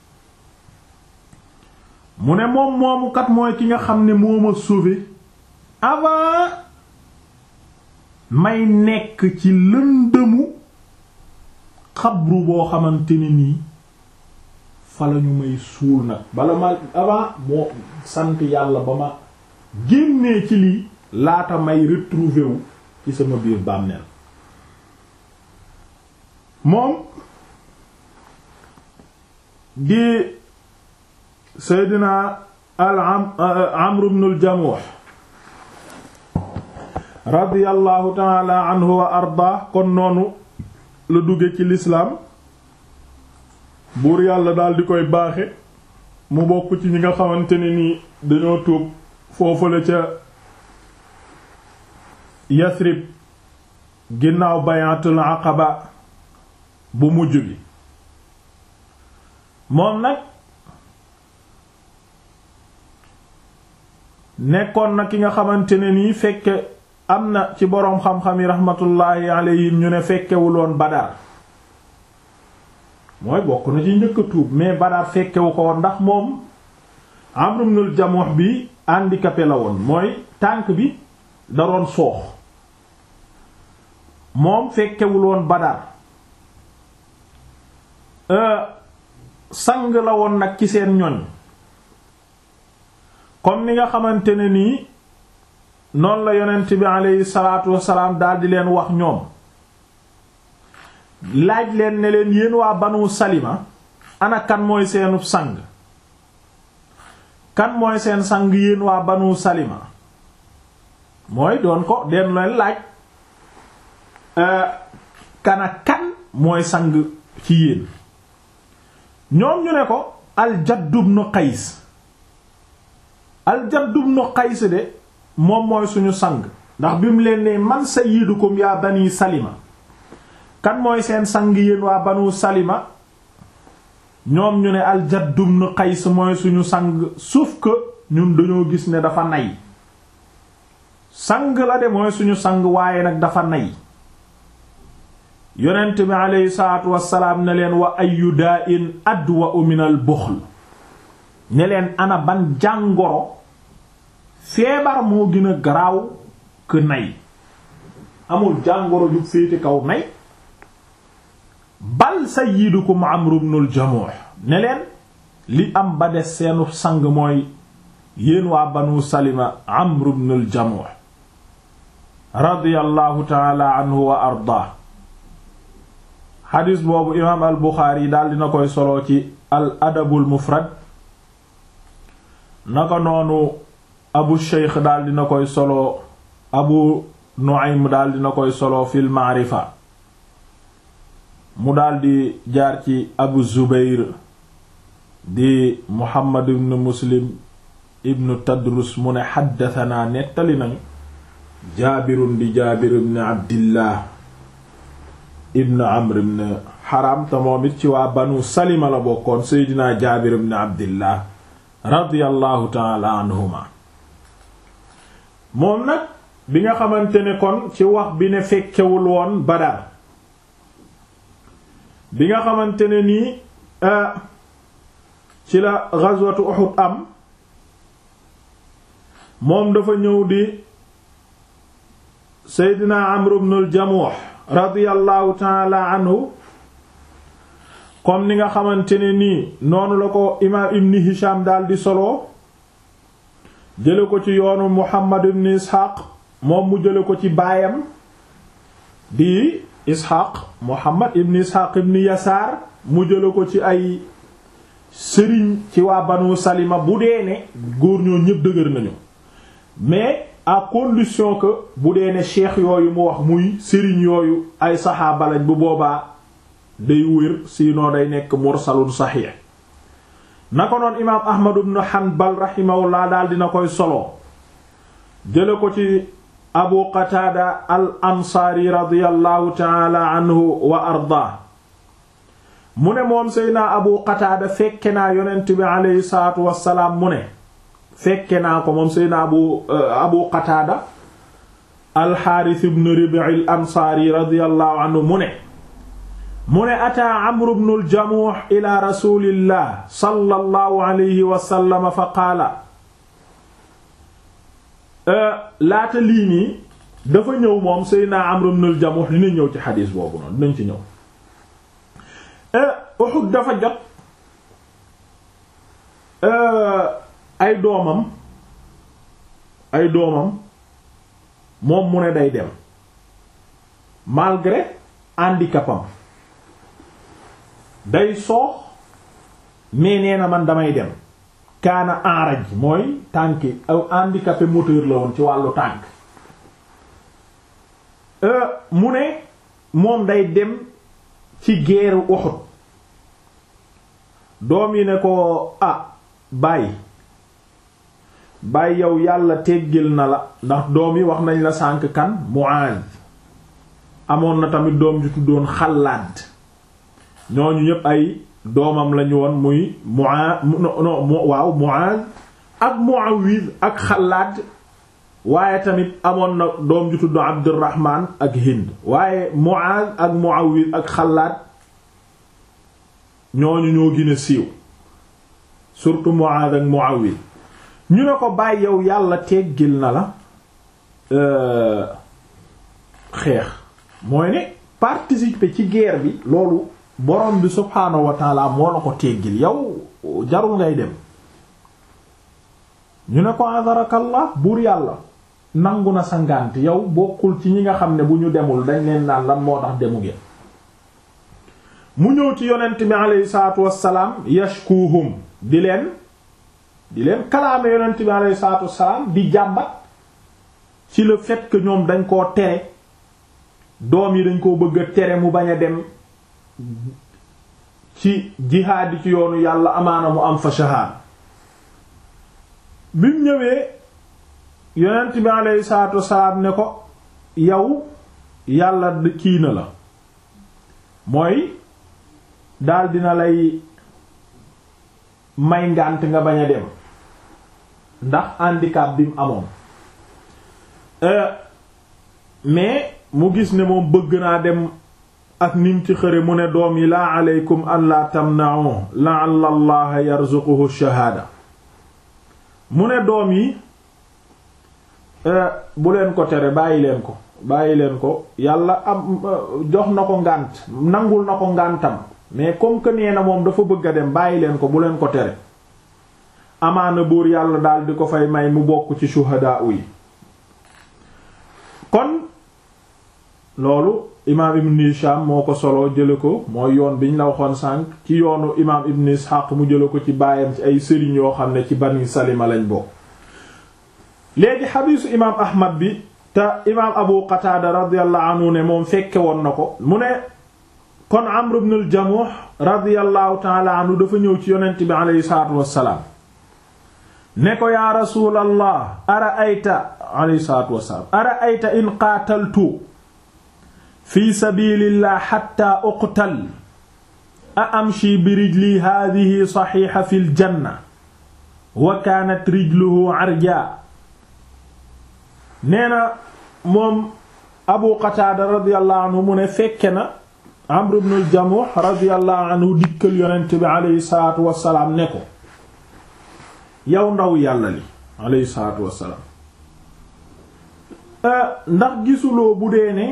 mu ne moom moomu kat mooy ki nga xam ne moo ma sauvé avant may nekk ci lëndëmu xabru boo xamante ne nii fa lañu may suul nag bala ma avant moo sant yàlla ba ma génnee ci lii laata may retrouver wu ci sama biir bàmmeel moom di seydina al amr ibn al jamuh radiyallahu taala anhu wa arda kon noonu la dugge ci lislaam buur yàlla daal di koy baaxe mu bokk ci ñi nga xamante ne nii dañoo tuub foofu la ca yasrib ginnaaw bayatul aqaba bu mujj bi moom nag nekkoon na ki nga xamante ne nii fekke am na ci boroom xam-xam yi rahmatullahi alayhim ñu ne fekkewuloon Badar mooy bokk na ci njëkk a tuub mais Badar fekkewu ko woon ndax moom Amr ibn al-Jamuh bi handicapé la woon mooy tànk bi da doon soox moom fekkewuloon Badar sang la woon nag ci seen ñoñ comme ni nga xamante ne nii noonu la yonent bi aleyhi salaatu wasalaam daal di leen wax ñoom laaj leen ne leen yéen waa banu salima ana kan mooy seenub sang kan mooy seen sang yéen waa banu salima mooy doon ko den leen laaj kana kan mooy sang ci yéen ñoom ñu ne ko al-Jadd ibn Qays al-Jadd ibn Qays de moom mooy suñu sang ndax bi mu leen ne man sayyidukum yaa bani Salima kan mooy seen sang yéen waa banu Salima ñoom ñu ne al-Jadd ibn Qays mooy suñu sang sauf que ñun dañoo gis ne dafa nay sang la de mooy suñu sang waaye nag dafa nay yonent bi aleyhi salaatu wassalaam ne leen wa ayu daa in adwa min al buxl ne leen ana ban jàngoro feebar moo gën a garaaw que nay amul jàngoro ju féete kaw nay bal sayyidukum amru ibnul jamuh ne leen li am ba des seenu sang mooy yéen waa banu salima amru ibnul jamuh radiyallahu taala anhu wa ardaa xadis boobu imaam al buxaari yi daal dina koy solo ci al adabul mufrad naka noonu abu sheykh daal dina koy solo abu nu'aym daal dina koy solo fil maarifa mu daal di jaar ci abu zubayr di muhammad ibn muslim ibn tadrus mu ne xaddatanaa nettali nañu jaabirun di jaabir ibn abdillah ibn amr ibn haram te moom it ci waa banu salima la bokkoon seydinaa jaabir ibn abdillah radiyallahu taala anhuma moom nag bi nga xamante ne kon ci wax bi ne fekkewul woon badar bi nga xamante ne nii ci la ghazwatu uhud am moom dafa ñëw di seydinaa amr ibn al jamuh radiyallahu taala anhu comme ni nga xamante ne nii noonu la ko imaam ibn hisham daal di solo jële ko ci yoonu muhammad ibn isxaaq moom mu jële ko ci baayam di isxaaq muhammad ibn isxaaq ibn yasaar mu jële ko ci ay sëriñ ci waa banu salima bu dee ne góor ñoo ñépp dëgër nañu mais à condition que bu dee ne cheikh yooyu mu wax muy sëriñ yooyu ay saxaaba lañ bu boobaa day wér sinon day nekk mursalun saxiix na ko noon imaam ahmad ibn hanbal rahimahullah daal dina koy solo jële ko ci abu qataada al ansaari radiyallahu taala anhu wa ardaa mu ne moom seydna abu qataada fekke naa yonent bi aleyhi salaatu wassalaam mu ne fekke naa ko moom seydna abu abu qataada alxaaris ibn ribi al ansaari radiyallahu anhu mu ne mu ne ataa amru bnu aljamuux ila rasulillah sallallahu alayhi wa sallam fa qaala laata lii nii dafa ñëw moom seydna amru bnu aljamuux dina ñëw ci xadiis boobu noonu dinañ ci ñëw Uhud dafa jot ay doomam ay doomam moom mu ne day dem malgré handicapam day soox mais nee na man damay dem kaana enraj mooy tànki aw handicapé moteur la woon ci wàllu tànk mu ne moom day dem ci geeru Uhud doom yi ne ko ah bàyyi bàyyi yow yàlla teggil na la ndax doom yi wax nañ la sànk kan Muaz amoon na tamit doom ju tuddoon Xallaad ñooñu ñépp ay doomam lañu woon muy Muaz no waaw Muaz ak Muawiz ak Xallaad waaye tamit amoon na doom ju tudd Abdurrahman ak Hind waaye Muaz ak Muawiz ak Xallaad ñooñu ñoo gën a siiw surtout Muaz ak Muawiz ñu ne ko bàyyi yow yàlla teggil na la xeex mooy ne participer ci guerre bi loolu borom bi subhaanahu wa taala moo la ko teggil yow jarul ngay dem ñu ne ko azarakallah buur yàlla nangu na sa ngànt yow bokkul ci ñi nga xam ne bu ñu demul dañ leen naan lan moo tax demu ngeen mu ñëw ci yonent bi aleyhi salaatu wassalaam yashkuhum di leen di leen kalaame yonent bi aleyhi salaatu wassalaam di jàmbat ci le fait que ñoom dañ koo tere doom yi dañ koo bëgg a tere mu bañ a dem ci jihaadi ci yoonu yàlla amaana mu am fa shahaad bi mu ñëwee yonent bi alayhi salaatu wasalaam ne ko yow yàlla kii na la mooy daal dina lay may ngànt nga bañ a dem ndax handicap bi mu amoon mais mu gis ne moom bëgg naa dem ak nim ci xëre mu ne doom yi laa aleykum an laa tamna'u la'alla allaha yarzuquhu shahaada mu ne doom yi bu leen ko tere bàyyi leen ko bàyyi leen ko yàlla am jox na ko ngànt nangul na ko ngàntam mais comme que nee na moom dafa bëgg a dem bàyyi leen ko bu leen ko tere amaana buur yàlla daal di ko fay may mu bokk ci shuhadaa yi kon loolu imaam ibn Hisham moo ko solo jële ko mooy yoon biñ la waxoon sànq ci yoonu imaam ibn Ishaq mu jële ko ci baayam ci ay sëriñ yoo xam ne ci bani Salima lañ bokk léegi xadiisu imaam Ahmad bi te imaam Abu Qatada radiyallahu anhu ne moom fekke woon na ko mu ne kon Amr ibn al-Jamuh radiyallahu ta'ala anhu dafa ñëw ci yonent bi aleyhi salaatu wassalaam ne ko yaa rasuulallah ara ayta aleyhi salaatu wassalaam ara ayta in qaataltu fi sabilillah xatta uqtal a amshi bi rijli hadihi saxiixa fi ljanna wa kaanat rijluhu arja nee na moom abu qataada radiallahu anhu mu ne fekke na amr ibn al-jamuh radiallahu anhu dikkal yonent bi aleyhi salatu wasalaam ne ko yow ndaw yàlla li aleyhi salatu wasalaam ndax gisuloo bu dee ne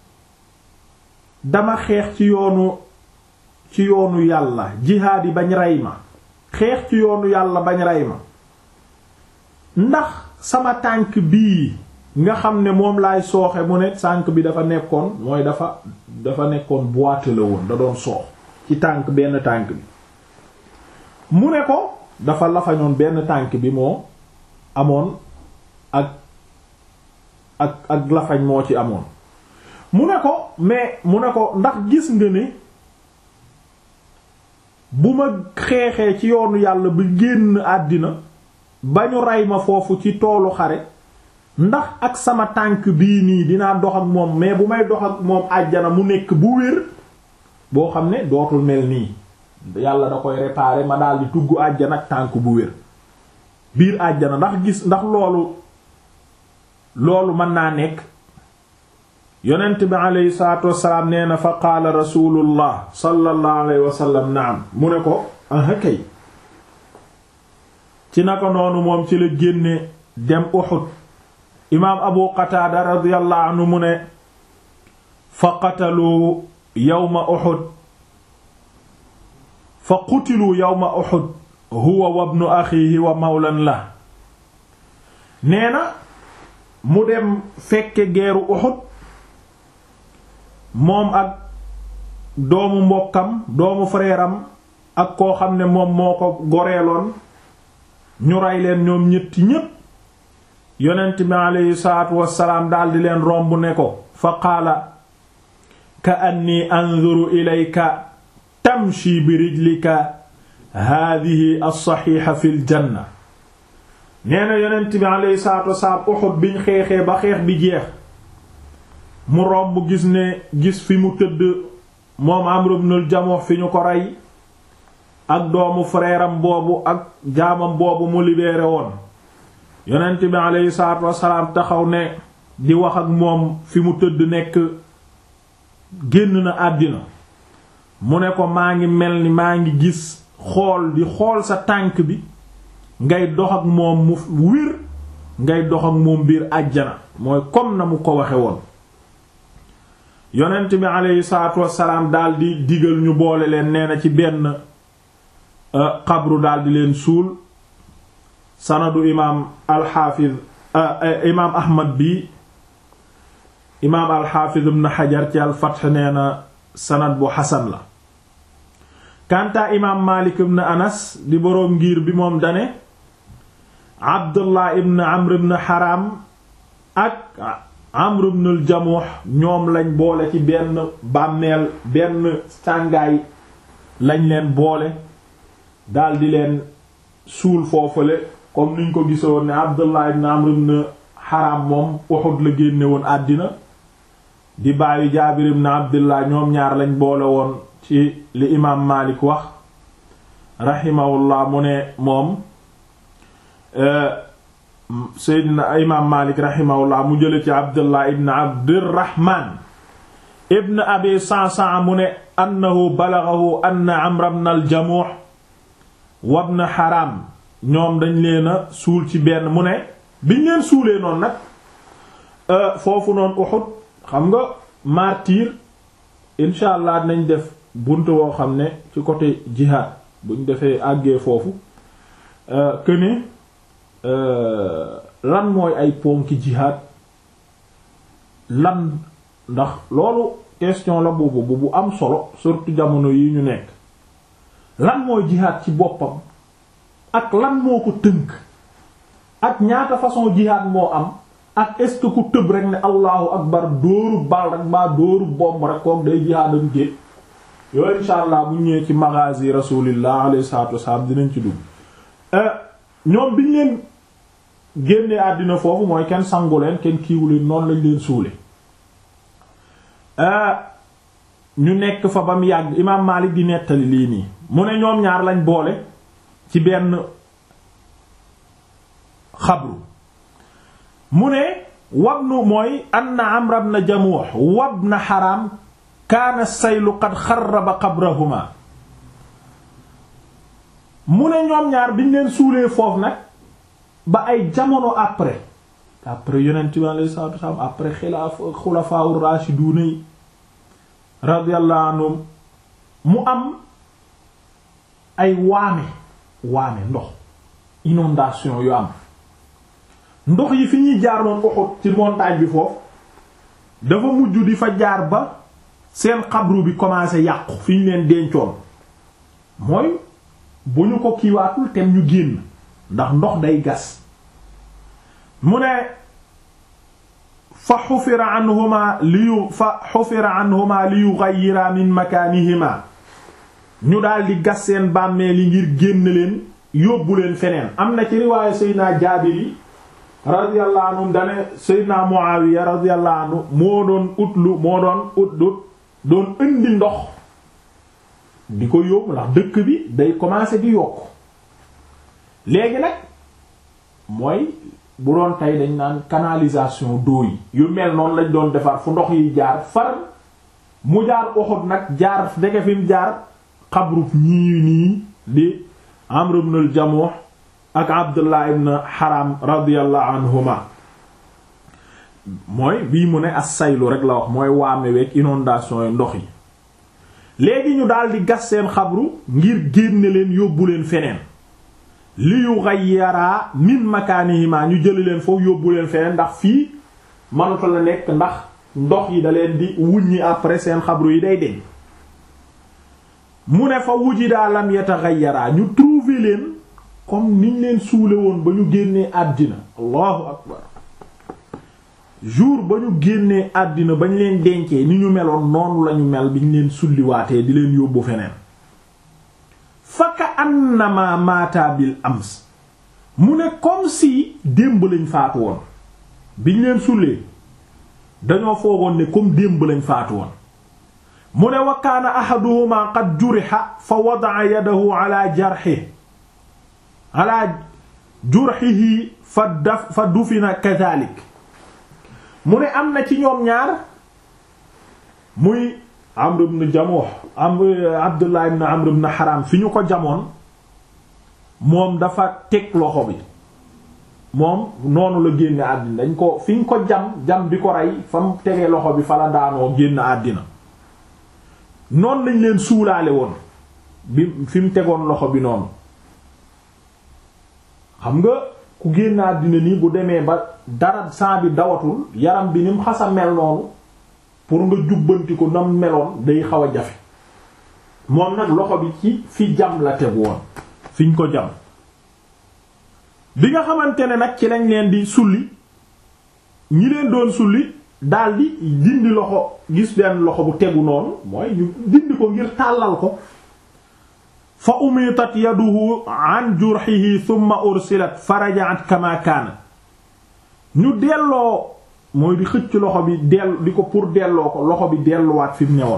dama xeex ci yoonu ci yoonu yàlla jihaad yi bañ rey ma xeex ci yoonu yàlla bañ rey ma ndax sama tànk bii nga xam ne moom laay sooxe mu ne tànk bi dafa nekkoon mooy dafa dafa nekkoon boite la woon da doon soox ci tànk benn tànk bi mu ne ko dafa lafañoon benn tànk bi moo amoon ak ak ak lafañ moo ci amoon mu ne ko mais mu ne ko ndax gis nga ne bu ma xeexee ci yoonu yàlla bi génn àddina ba ñu rey ma foofu ci toolu xare ndax ak sama tànk bii nii dinaa dox ak moom mais bu may dox ak moom àjjana mu nekk bu wér boo xam ne dootul mel nii yàlla da koy réparer ma daal di tugg àjjana ak tànk bu wér biir àjjana ndax gis ndax loolu loolu mën naa nekk yonent bi aleyhi salaatu wassalaam nee na fa qaala rasulullah sallallahu alayhi wa sallam naam mu ne ko aha kay ci naka noonu moom ci la génne dem Uhud imaam abu qataada radiyallahu anhu mu ne fa qatalu yawma Uhud fa qutilu yawma Uhud huwa wa ibnu axiihi wa mawlan la nee na mu dem fekke geeru Uhud moom ak doomu mbokkam doomu frère am ak koo xam ne moom moo ko goreeloon ñu rey leen ñoom ñetti ñépp yonent bi aleyhi salaatu wassalaam daldi leen romb ne ko fa qaala ka anni anzuru ilayka tamshi bi rijlika haadihi as-saxiixa fil janna nee na yonent bi aleyhi salaatu wassalaam Uhud biñ xeexee ba xeex bi jeex mu romb gis ne gis fi mu tëdd moom Amr ibn al-Jamuh fi ñu ko rey ak doomu frère am boobu ak jaamam boobu mu libéré woon yonent bi aleyhi salaatu wassalaam taxaw ne di wax ak moom fi mu tëdd nekk génn na àddina mu ne ko maa ngi mel ni maa ngi gis xool di xool sa tànk bi ngay dox ak moom mu wir ngay dox ak moom biir àjjana mooy comme na mu ko waxe woon yonent bi aleyhi salaatu wassalaam daldi digal ñu boole leen nee na ci benn xabru daldi leen suul sanadu imaam alxaafiz imaam ahmad bi imaam alxaafiz ibn xajar ci alfath nee na sanad bu xasan la kantaa imaam maalik ibn anas di boroom ngir bi moom dane abdullah ibn amr ibn haram ak Amr ibn al-Jamuh ñoom lañ boole ci benn bàmmeel benn sàngaay lañ leen boole daldi leen suul foofale comme niñ ko gisoon ne Abdullah ibn Amr ibn Haram moom Uhud la génne woon àddina di bàyyi Jaabir ibn Abdullah ñoom ñaar lañ boole woon ci li imaam Maalik wax rahimahullah mu ne moom Seydina imaam Maalik rahimahullah mu jële ci Abdullah ibn Abdirahman ibn Abi Sa'sa'a mu ne annahu balaghahu anna Amr ibn al-Jamuh wa ibn Haram ñoom dañ leen a suul ci benn mu ne biñ leen suulee noonu nag foofu noonu Uhud xam nga martyr incha allah nañ def bunt woo xam ne ci côté jihad buñ defee àggee foofu que ne lan mooy ay ponki jihad lan ndax loolu question la boobu bu am solo surtout jamono yi ñu nekk lan mooy jihad ci boppam ak lan moo ko tënk ak ñaata façon jihad moo am ak est-ce que ku tëb rek ne allahu akbar dóoru bal rek mbaa dóoru bomb rek kook day jihaadam jéeg yooyu insha allah bu ñëwee ci maghazi rasulillah alayhi salatu wassalam dinañ ci dugg ñoom biñ leen génnee àddina foofu mooy kenn sangu leen kenn kiiwu leen noonu lañ leen suule ñu nekk fa ba mu yàgg imaam Maalik di nettali lii nii mu ne ñoom ñaar lañ boole ci benn xabru mu ne wabnu mooy anna Amr ibn Jamuh wabna Haram kaana saylu qad xarraba qabrahuma mu ne ñoom ñaar biñ leen suulee foofu nag ba ay jamono après après yonent bi alayhi salaatu wasallam après xilaaf xulafaa raashiduuna yi radiyallahu anhum mu am ay waame waame ndox inondation yu am ndox yi fi ñuy jaar noonu Uhud ci montagne bi foofu dafa mujj di fa jaar ba seen xabru bi commencé yàqu fi ñu leen dencoon mooy bu ñu ko kiiwaatul tem ñu génn ndax ndox day gas mu ne fa xufira anhuma li yu fa xufira anhuma li yughayyira min makaanihima ñu daldi gas seen bàmmeel yi ngir génn leen yóbbu leen feneen am na ci riwaayu Seydina Jaabir yi radiyallahu anhu dane Seydina Muawiya radiyallahu anhu moo doon utlu moo doon utlut doon indi ndox di ko yóbbu ndax dëkk bi day commencer di yokk léegi nag mooy bu doon tey dañ naan canalisation d'eau yi yu mel noonu lañ doon defar fu ndox yi jaar far mu jaar Uhud nag jaar dege fi mu jaar xabrub ñii nii di Amr ibn al-Jamuh ak Abdullah ibn Haram radiyallahu anhuma mooy bii mu ne as-saylu rek la wax mooy waame week inondation yi ndox yi léegi ñu daldi gas seen xabru ngir génne leen yóbbu leen feneen li yughayyara min makaanihima ñu jëli leen foofu yóbbu leen feneen ndax fii mënatu la nekk ndax ndox yi da leen di wuññi après seen xabru yi day deñ mu ne fa wujida lam yataghayyara ñu trouver leen comme niñ leen suule woon ba ñu génnee àddina allahu akbar jour ba ñu génnee àddina ba ñu leen dencee ni ñu meloon noonu lañu mel bi ñu leen sulliwaatee di leen yóbbu feneen faka annama maata bil ams mu ne comme si démb lañ faatu woon biñ leen sullee dañoo foogoon ne comme démb lañ faatu woon mu ne wa kaana ahaduhuma qad juriha fa wada'a yadahu ala jarhi ala jurhihi fa daf fa dufina kadhalik mu ne am na ci ñoom ñaar muy Amr ibn Jamuh Amr Abdullah ibn Amr ibn Haram fi ñu ko jamoon moom dafa teg loxo bi moom noonu la génne àddina dañ ko fi ñu ko jam jam bi ko rey fa mu tegee loxo bi fa la daanoo génn àddina noonu lañ leen suulaale woon bi fi mu tegoon loxo bi noonu xam nga ku génn àddina nii bu demee ba dara sang bi dawatul yaram bi ni mu xasa mel noonu pour nga jubbanti ko nam meloon day xaw a jafe moom nag loxo bi ci fi jam la teg woon fiñ ko jam bi nga xamante ne nag ci lañ leen di sulli ñi leen doon sulli daldi dindi loxo gis benn loxo bu tegu noonu mooy ñu dindi ko ngir tàllal ko fa umitat yaduhu an jurhihi thumma ursilat faraja'at kama kaana ñu delloo mooy di xëcc loxo bi dell di ko pour delloo ko loxo bi delluwaat fi mu newoon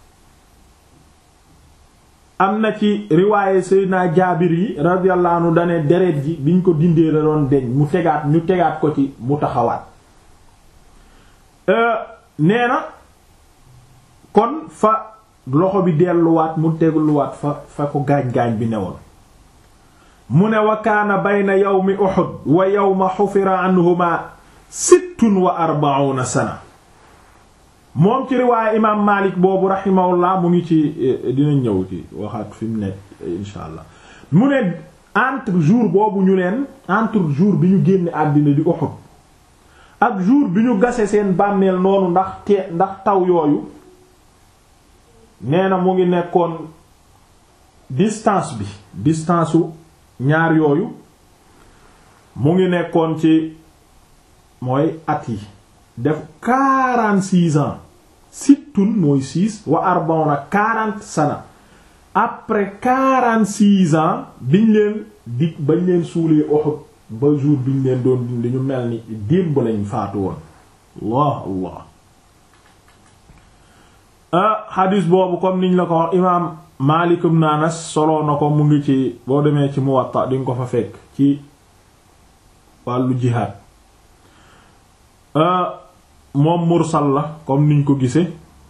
am na ci riwaaye Seydina Jaabir yi radiyallahu anhu dane deret ji biñ ko dindee la doon deñ mu tegaat ñu tegaat ko ci mu taxawaat nee na kon fa loxo bi delluwaat mu tegluwaat fa fa ko gaañ-gaañ bi newoon mu ne wa kaana bayna yawmi Uhud wa yawma xufira anhuma sittun wa arba'una sana moom ci riwaaye imaam Maalik boobu rahimahullah mu ngi ci dina ñëw ci waxaat fi mu ne insha allah mu ne entre jour boobu ñu leen entre jour bi ñu génne àddina di Uhud ak jour bi ñu gase seen bàmmeel noonu ndax te ndax taw yooyu nee na mu ngi nekkoon distance bi distance u ñaar yooyu mu ngi nekkoon ci mooy at yi def quarante-six ans sittun mooy six wa arbauna quarante sana après quarante-six ans biñ leen dig bañ leen suulee Uhud ba jour biñ leen doon dindi ñu mel ni démb lañ faatu woon allah allah ah xadis boobu comme niñ la ko wax imaam Maalik ibn Anas soloo na ko mu ngi ci boo demee ci Muwatta di nga ko fa fekk ci wàllu jihaad moom mursal la comme niñ ko gise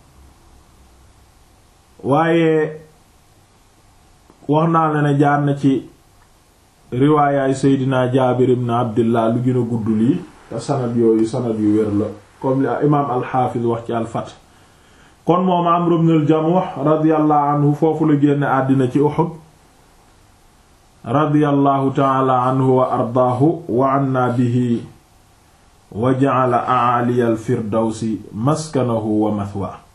waaye wax naa la ne jaar na ci riwaayaay Seydina Jaabir ibn Abdillah lu gën a gudd lii te sanad yooyu sanad yu wér la comme li imaam al-Hafiz wax ci al-Fath kon moom Amr ibn al-Jamuh radiyallahu anhu foofu la génne àddina ci Uhud radiyallahu ta'ala anhu wa ardaahu wa anna bihi wa ja'ala a'ali al-firdawsi maskanahu wa mathwaahu